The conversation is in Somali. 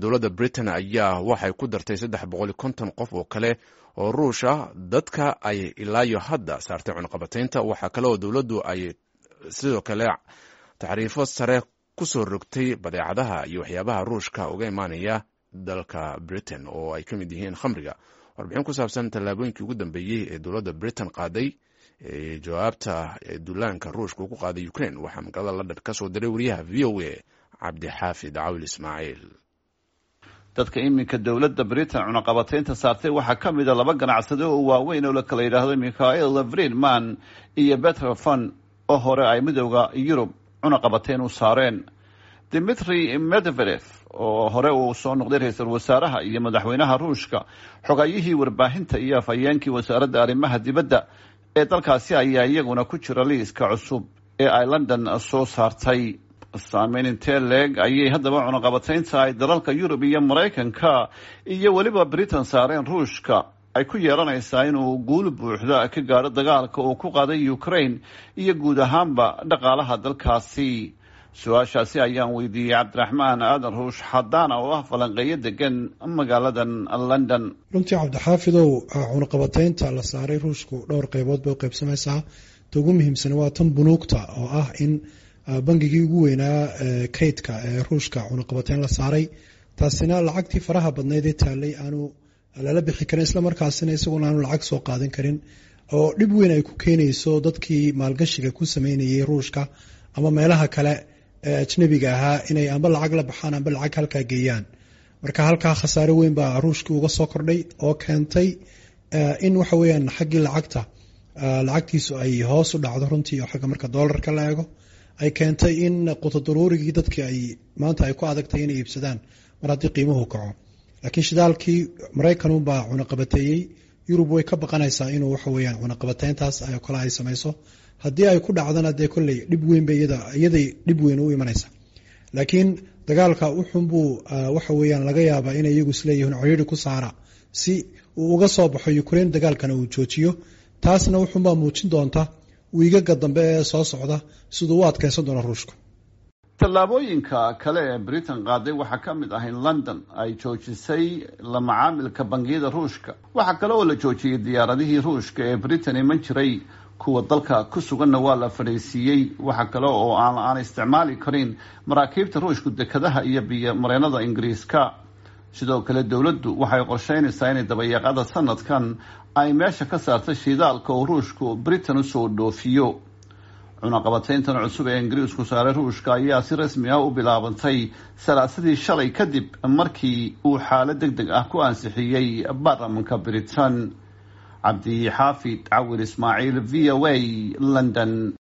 dowladda britain ayaa waxay ku dartay saddex boqol iyo konton qof oo kale oo ruush ah dadka ay ilaayo hadda saartay cunaqabataynta waxaa kale oo dowladdu ay sidoo kale taxriifo sare kusoo rogtay badeecadaha iyo waxyaabaha ruushka uga imaanaya dalka britain oo ay ka mid yihiin khamriga warbixin ku saabsan tallaabooyinkii ugu dambeeyey ee dowladda britain qaaday ee jawaabta duulaanka ruushka uu ku qaaday ukraine waxaa magaalada london ka soo diray wariyaha v o a cabdixaafid cawil ismaaciil dadka iminka dowladda britain cunaqabataynta saartay waxaa ka mid a laba ganacsade oo waaweyn oo la kala yidhaahdo mikhael friedman iyo betrofon oo hore ay midooda yurub cunaqabatayn u saareen dimitri medvedev oo hore uu soo noqday ra-iisul wasaaraha iyo madaxweynaha ruushka xogayihii warbaahinta iyo afhayeenkii wasaaradda arrimaha dibadda ee dalkaasi ayaa iyaguna ku jira liiska cusub ee ay london soo saartay saameyn intee leeg ayay haddaba cunaqabataynta ay dalalka yurub iyo maraykanka iyo weliba britain saareen ruushka ay ku yeelanaysaa inuu guul buuxda ka gaadho dagaalka uu ku qaaday ukraine iyo guud ahaanba dhaqaalaha dalkaasi su-aashaasi ayaan weydiiyey cabdiraxmaan aadan ruush xadaana oo ah falanqeeyo degan magaaladan london runtii cabdixaafidow cunaqabataynta la saaray ruushku dhowr qeybood bay u qeybsamaysaa ta ugu muhiimsan waa tan bunuugta oo ah in bangigii ugu weynaa kaydka ee ruushka cunaqabatayn la saaray taasina lacagtii faraha badnayd ee taalay aanu lala bixi karin islamarkaasina isaguna aanu lacag soo qaadan karin oo dhib weyn ay ku keenayso dadkii maalgashiga ku sameynayay ruushka ama meelaha kale ee ajnabiga ahaa inay amba lacag la baxaan amba lacag halkaa geeyaan marka halkaa khasaare weyn baa ruushkii uga soo kordhay oo keentay in waxa weyaan xaggii lacagta lacagtiisu ay hoos u dhacdo runtii oo xagga marka doolarka la eego ay keentay in qutodaruurigii dadkii ay maanta ay ku adagtay inay iibsadaan mar haddii qiimuhu kaco laakiin shidaalkii maraykanunbaa cunaqabateeyey yurub way ka baqanaysaa inuu waxa weyaan cunaqabateyntaas kale ay samayso haddii ay ku dhacdana dee kolley dhib weyn bay iyaday dhib weyn u imanaysa laakiin dagaalka uxunbuu waxa weyaan laga yaabaa inay iyagu isleeyihiin ciriiri ku saara si uu uga soo baxo ukraine dagaalkana uu joojiyo taasna wuxunbaa muujin doonta wiigaga dambe ee soo socda siduu u adkeysan doono ruushku tallaabooyinka kale ee britain qaaday waxaa ka mid ah in london ay joojisay la macaamilka bangiyada ruushka waxaa kale oo la joojiyey diyaaradihii ruushka ee britain iman jiray kuwa dalka ku suganna waa la fadhiisiiyey waxa kale oo aan aan isticmaali karin maraakiibta ruushku dekadaha iyo biyo mareenada ingiriiska sidoo kale dowladdu waxay qorsheynaysaa inay dabayaaqada sanadkan ay meesha ka saarta shidaalka oo ruushku britain usoo dhoofiyo cunaqabatayntan cusub ee ingiriisku saaray ruushka ayaa si rasmi ah u bilaabantay salaasadii shalay kadib markii uu xaalad deg deg ah ku ansixiyey baarlamanka britain cabdi xaafid cawir ismaaciil v o a london